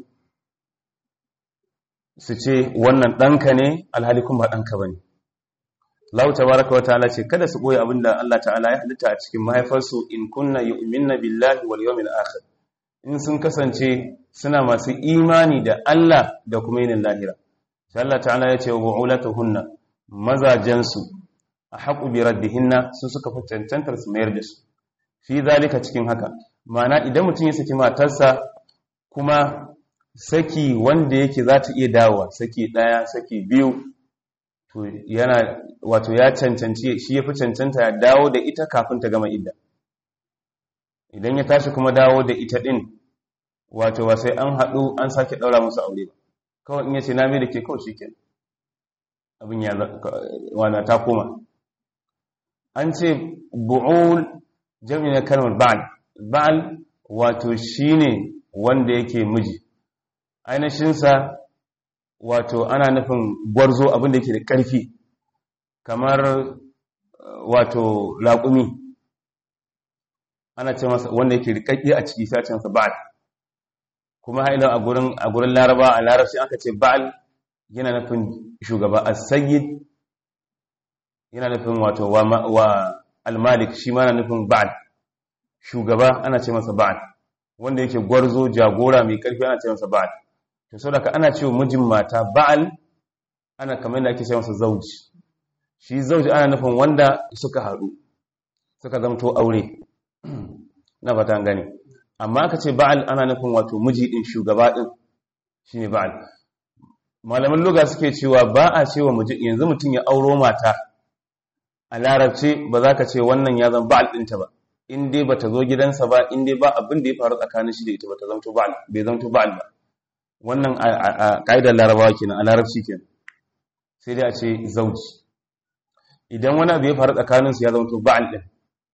su ce wannan ɗanka ne alhali kuma ba ɗanka ba ne Allah tabaraka wa ta'ala ce kada su boye abinda Allah ta'ala ya halitta a cikin mahaifarsu in kunna yu'minna billahi wal yawmil akhir in sun kasance suna masu imani da Allah da kuma yinin lahira sai Allah ta'ala ya ce wa bu'ulatuhunna mazajansu a haƙu bi raddihinna su suka fi cancantar su mayar da su fi zalika cikin haka ma'ana idan mutum ya saki matarsa kuma saki wanda yake za ta iya dawowa saki ɗaya saki biyu to yana wato ya cancanci shi ya fi cancanta ya dawo da ita kafin ta gama idda idan ya tashi kuma dawo da ita ɗin wato ba sai an haɗu an sake ɗaura musu aure ba kawai in yace na mai da ke kawai shi ke abin ya wana ta koma an ce bu'ul jami na kalmar ba'al ba'al wato shine wanda yake miji ainihinsa wato ana nufin gwarzo abinda yake da ƙarfi kamar wato laƙumi ana ce masa wanda yake rikakke a ciki sai a ce masa ba'al kuma haila a gurin a gurin laraba a larabci aka ce ba'al yana nufin shugaba as-sayyid yana nufin wato wa, wa al-malik shi ma na nufin ba'al shugaba ana ce masa ba'al wanda yake gwarzo jagora mai karfi ana ce masa ba'al to saboda ana cewa mijin mata ba'al ana kamar da ake ce masa zauji shi zauji ana nufin wanda suka haɗu suka zamto aure na fata gani amma aka ce ba'al ana nufin wato miji din shugaba din shine ba'al malaman luga suke cewa ba a cewa miji yanzu mutum ya auro mata a larabci ba za ka ce wannan ya zama ba'al ɗinta ba in dai ba ta zo gidansa ba in dai ba abin da ya faru tsakanin shi da ita ba ta zamto ba'al bai zamto ba'al ba wannan a ƙa'idar larabawa kenan a larabci kenan sai dai a ce zauji idan wani abu ya faru tsakaninsu ya zamto ba'al ɗin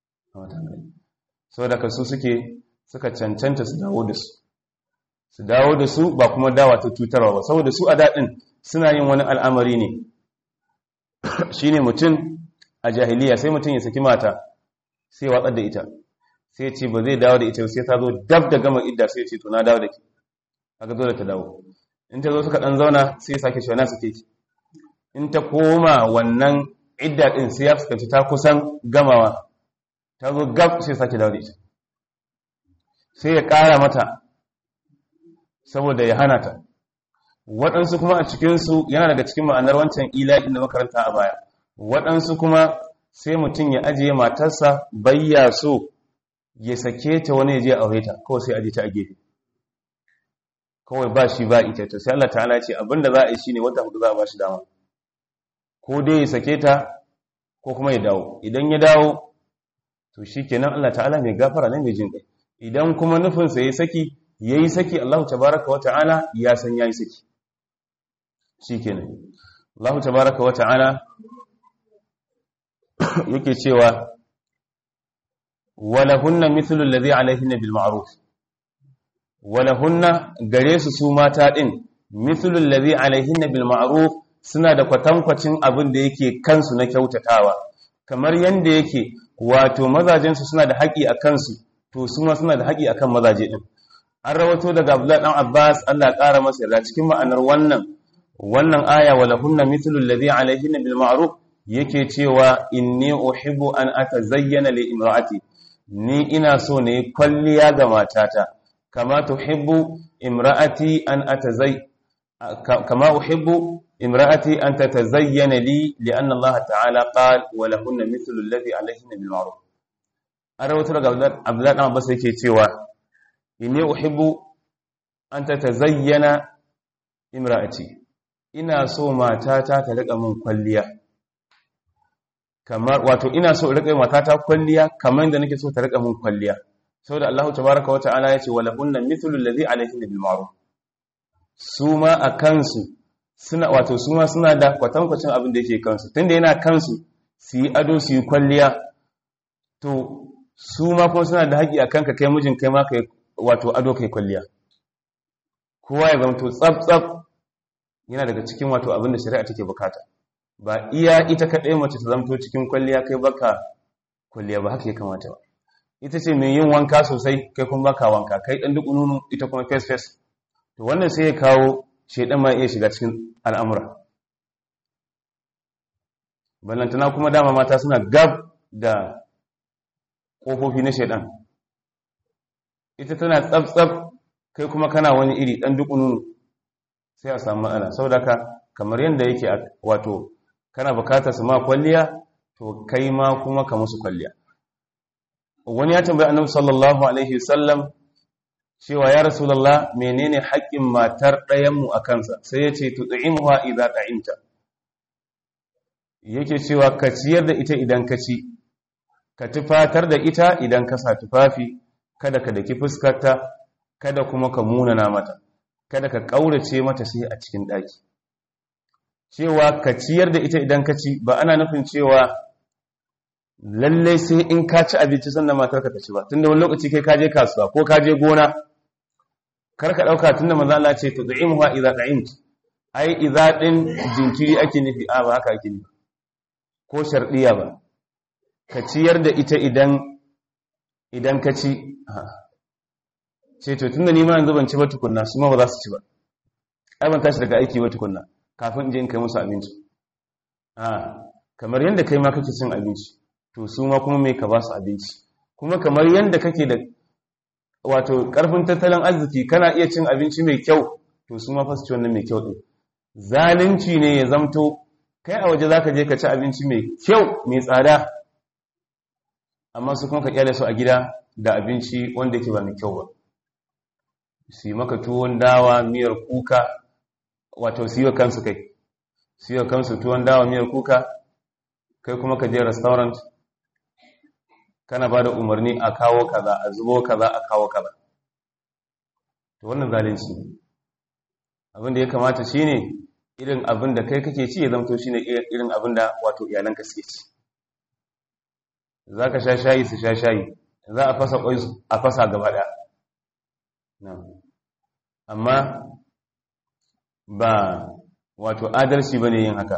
sau da kasu suke suka cancanta su dawo da su su dawo da su ba kuma dawa ta cutarwa ba saboda su a daɗin suna yin wani al'amari ne shi ne mutum a jahiliya sai mutum ya saki mata sai watsar da ita sai ce ba zai dawo da ita sai ta zo dab da gama idda sai ce to na dawo da ke aka zo da ta dawo in ta zo suka ɗan zauna sai sake shi suke ki in ta koma wannan idda ɗin sai ya fuskanci ta kusan gamawa ta zo gab sai sake dawo da ita sai ya ƙara mata saboda ya hana ta waɗansu kuma a cikinsu yana daga cikin ma'anar wancan ila'in da makaranta a baya waɗansu kuma sai mutum ya ajiye matarsa bayya so ya sake ta wani ya je aure ta kawai sai ajiye ta a gefe kawai ba shi ba ita ta sai Allah ta'ala ce abinda za a yi shine wata hudu za a ba shi dama ko dai ya sake ta ko kuma ya dawo idan ya dawo to shikenan Allah ta'ala mai gafara ne mai jin kai idan kuma nufinsa ya saki ya yi saki Allah tabaraka wa ta'ala ya san ya yi saki shi kenan Allah tabaraka wa ta'ala yake cewa walahunna mithlu alladhi alayhinna bil ma'ruf walahunna gare su su mata din mithlu alladhi alayhinna bil ma'ruf suna da kwatankwacin abin da yake kansu na kyautatawa kamar yanda yake wato mazajensu suna da haƙi a kansu to su ma suna da haƙi akan mazaje din an rawato daga Abdullah dan Abbas Allah ya ƙara masa yarda cikin ma'anar wannan wannan aya wala hunna mithlu alladhi alayhinna bil ma'ruf yake cewa inni uhibbu an atazayyana li imra'ati ni ina so ne kwalliya ga matata kama tuhibbu imra'ati an atazay kama uhibbu imra'ati an tatazayyana li li'anna Allah ta'ala qala wala hunna mithlu alladhi alayhinna bil ma'ruf an rawato daga Abdullah dan Abbas yake cewa inni uhibbu an tatazayyana imra'ati ina so matata ta rika min kwalliya kamar wato ina so rika matata kwalliya kamar da nake so ta rika min kwalliya saboda Allah tabaaraka wata'ala yace wala kunna mithlu alladhi alayhi bil ma'ruf suma akansu suna wato suma suna da kwatankwacin abin da yake kansu tunda yana kansu su yi ado su yi kwalliya to su ma kuma suna da haƙi akan ka kai mijin kai ma kai wato ado kai kwalliya kowa ya zama to tsab-tsab yana daga cikin wato abinda shari'a take bukata ba iya ita kaɗai mace ta zamto cikin kwalliya kai baka kwalliya ba haka ya kamata ba ita ce mai yin wanka sosai kai kuma baka wanka kai ɗan duk nunu ita kuma face face to wannan sai ya kawo shaidan ma iya shiga cikin al'amura ballantana kuma dama mata suna gab da ƙofofi na shaidan ita tana tsab-tsab kai kuma kana wani iri ɗan duk nunu sai a samu matsala saboda ka kamar yadda yake wato kana bukatar su ma kwalliya to kai ma kuma ka musu kwalliya wani ya tambayi annabi sallallahu alaihi wasallam cewa ya rasulullah menene haƙƙin matar ɗayan mu akan sa sai yace tud'imuha idza ta'imta yake cewa ka ciyar da ita idan ka ci ka tufatar da ita idan ka sa tufafi kada ka daki fuskarta kada kuma ka munana mata kada ka ƙaurace mata sai a cikin ɗaki cewa ka ciyar da ita idan ka ci ba ana nufin cewa lallai sai in ka ci abinci sannan matar ka ta ci ba tunda wani lokaci kai ka je kasuwa ko ka je gona kar ka ɗauka tunda maza Allah ce to da'imuha idza da'imt ai idza din jinkiri ake nufi a ba haka ake nufi ko shardiya ba ka ciyar da ita idan idan ka ci ce to tunda ni ma yanzu ban ci ba tukunna su ma ba za su ci ba ai ban tashi daga aiki ba tukunna kafin in je in kai musu abinci a kamar yadda kai ma kake cin abinci to su ma kuma me ka ba su abinci kuma kamar yadda kake da wato karfin tattalin arziki kana iya cin abinci mai kyau to su ma fa su ci wannan mai kyau din zalunci ne ya zamto kai a waje zaka je ka ci abinci mai kyau mai tsada amma su kuma ka kyale su a gida da abinci wanda yake ba mai kyau ba su yi maka tuwon dawa miyar kuka wato su yi wa kansu kai su yi wa kansu tuwon dawa miyar kuka kai kuma ka je restaurant kana ba da umarni a kawo kaza a zubo kaza a kawo kaza to wannan zalunci ne abin da ya kamata shine irin abin da kai kake ci ya zamto shine irin abin da wato iyalanka suke ci za ka sha shayi su sha shayi za a fasa kwai a fasa gaba ɗaya amma ba wato adalci bane yin haka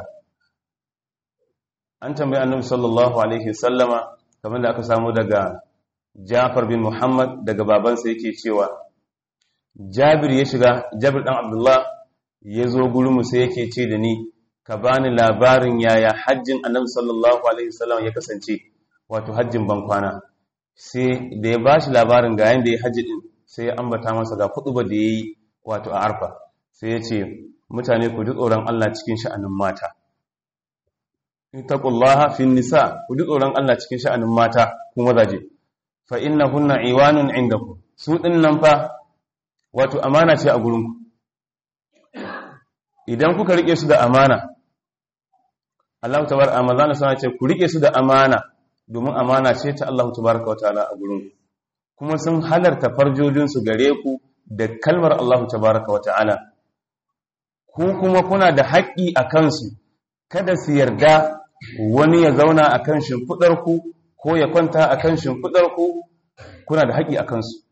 an tambayi annabi sallallahu alaihi wasallama kamar da aka samu daga Jafar bin Muhammad daga babansa yake cewa Jabir ya shiga Jabir dan Abdullah ya zo gurinmu sai yake ce da ni ka bani labarin yaya hajjin annabi sallallahu alaihi wasallam ya kasance wato hajjin bankwana sai da ya bashi labarin ga yanda ya hajji din sai ya ambata masa ga kutuba da yayi wato a arfa sai ya ce mutane ku ji tsoron Allah cikin sha'anin mata ittaqullaha fin nisa ku ji tsoron Allah cikin sha'anin mata ku mazaje fa innahunna iwanun indakum su dinnan fa wato amana ce a gurinku idan kuka rike su da amana Allah tabar amazana sana ce ku rike su da amana domin amana ce ta Allah tabaraka wa ta'ala a gurinku kuma sun halarta farjojin su gare ku da kalmar Allah tabaraka wa ta'ala ku kuma kuna da haƙƙi a kansu kada su yarda wani ya zauna a kan shimfiɗarku ko ya kwanta a kan shimfiɗarku kuna da haƙƙi a kansu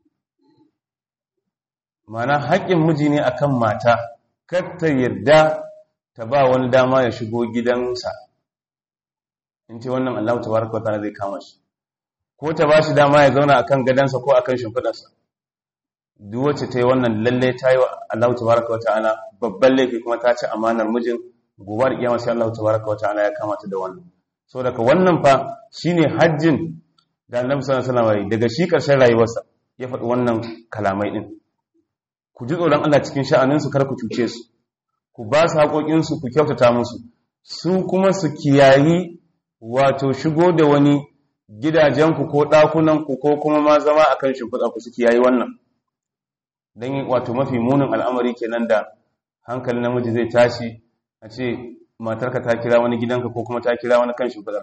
mana haƙƙin miji ne a kan mata ta yarda ta ba wani dama ya shigo gidansa in ce wannan Allah ta baraka wata zai kama shi ko ta ba shi dama ya zauna a kan gadansa ko a kan shimfiɗarsa duk wacce ta yi wannan lalle ta yi wa Allah ta baraka wata ana babban laifi kuma ta ci amanar mijin gobe da kiyama sai Allah tabaraka wa ta'ala ya kamata da wannan so daga wannan fa shine hajjin da Annabi sallallahu alaihi wasallam daga shi karshen rayuwarsa ya faɗi wannan kalamai din ku ji tsoron Allah cikin sha'anin su kar ku cuce su ku ba su haƙoƙin su ku kyautata musu su kuma su kiyayi wato shigo da wani gidajen ku ko ɗakunan ku ko kuma ma zama akan shimfiɗa ku su kiyayi wannan dan wato mafi munin al'amari kenan da hankalin namiji zai tashi a ce matarka ta kira wani gidanka ko kuma ta kira wani kan shimfiɗar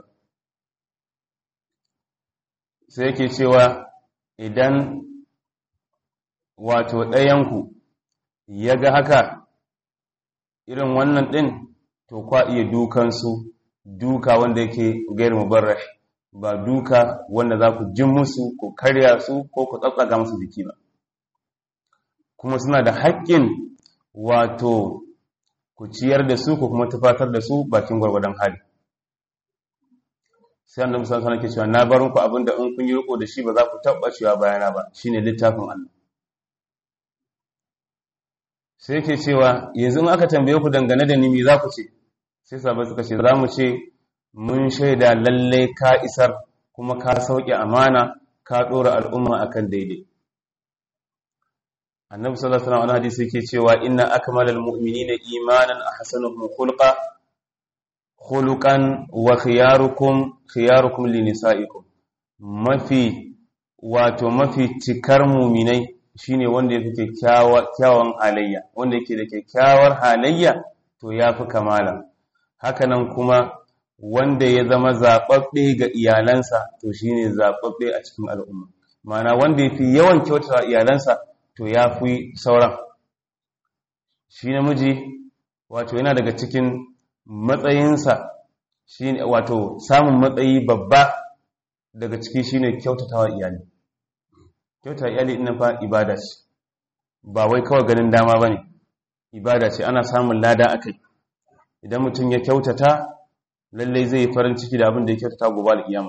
sai yake cewa idan wato ɗayanku ya ga haka irin wannan ɗin to kwa iya dukansu duka wanda yake gair mubarrah ba duka wanda za ku jin musu ko karya su ko ku tsatsaga musu jiki ba kuma suna da haƙƙin wato ku ciyar da su ko kuma tufatar da su bakin gwargwadon hali sai annabi sallallahu alaihi wasallam ke cewa na bar muku abinda in kun yi riko da shi ba za ku taba cewa bayana ba shine littafin Allah sai yake cewa yanzu in aka tambaye ku dangane da ni me za ku ce sai sahabbai suka ce za mu ce mun shaida lalle ka isar kuma ka sauke amana ka dora al'umma akan daidai annabi sallallahu alaihi wasallam hadisi yake cewa inna akmalal mu'minina imanan ahsanuhum khulqa khuluqan wa khiyarukum khiyarukum linisaikum mafi wato mafi cikar mu'minai shine wanda yake kyakkyawan halayya wanda yake da kyakkyawar halayya to yafi kamala hakanan kuma wanda ya zama zababbe ga iyalansa to shine zababbe a cikin al'umma ma'ana wanda yafi yawan kyautata iyalansa to ya fi sauran shi namiji wato yana daga cikin matsayinsa shi wato samun matsayi babba daga ciki shine kyautatawa iyali kyautata iyali ina fa ibada ce ba wai kawai ganin dama ba ne ibada ce ana samun lada a kai idan mutum ya kyautata lallai zai yi farin ciki da abin da ya kyautata gobe al'iyama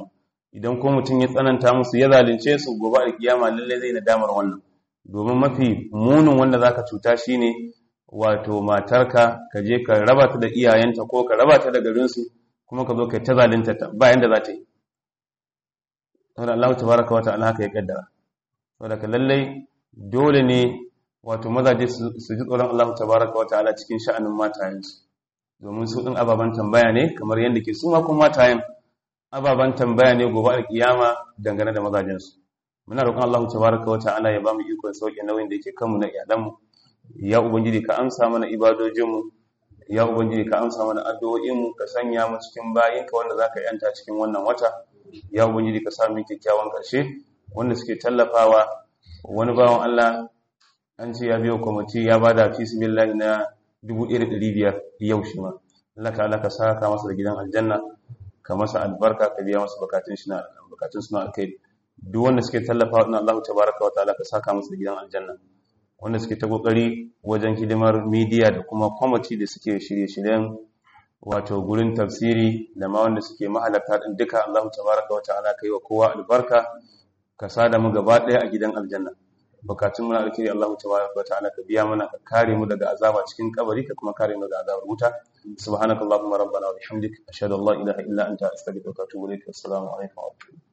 idan ko mutum ya tsananta musu ya zalunce su gobe a kiyama lalle zai nadamar wannan domin mafi munin wanda zaka cuta shine wato matarka ka je ka raba ta da iyayenta ko ka raba ta da garinsu kuma ka zo kai ta zalunta ta ba yanda za ta yi saboda Allah tabaraka wa ta'ala haka ya kaddara saboda ka lallai dole ne wato mazaje su ji tsoron Allah tabaraka wa ta'ala cikin sha'anin matayensu domin su din ababan tambaya ne kamar yadda ke su ma kuma matayen ababan tambaya ne gobe alkiyama dangane da mazajensu muna roƙon Allah tabaraka wa ta'ala ya bamu ikon sauke nauyin da yake kanmu na iyalanmu ya ubangiji ka amsa mana ibadojinmu ya ubangiji ka amsa mana addu'o'inmu ka sanya mu cikin bayinka wanda zaka yanta cikin wannan wata ya ubangiji ka sa mu kyakkyawan karshe wanda suke tallafawa wani bawan Allah an ce ya biyo kwamiti ya bada fi sabilillahi na 1500 yau shi ma Allah ka Allah ka saka masa da gidan aljanna ka masa albarka ka biya masa bukatun shi na bukatun suna alkhairi duk wanda suke tallafawa na Allah tabaraka wa ta'ala ka saka masa da gidan aljanna wanda suke ta kokari wajen hidimar media da kuma kwamiti da suke shirye-shiryen wato gurin tafsiri da ma wanda suke mahalarta din duka Allah tabaraka wa ta'ala kai wa kowa albarka ka sada mu gaba daya a gidan aljanna bukatun mu na alkhairi Allah tabaraka wa ta'ala ka biya mana ka kare mu daga azaba cikin kabari ka kuma kare mu daga azabar wuta subhanakallahumma rabbana wa bihamdik ashhadu an la ilaha illa anta astaghfiruka wa atubu ilaik assalamu alaikum wa rahmatullahi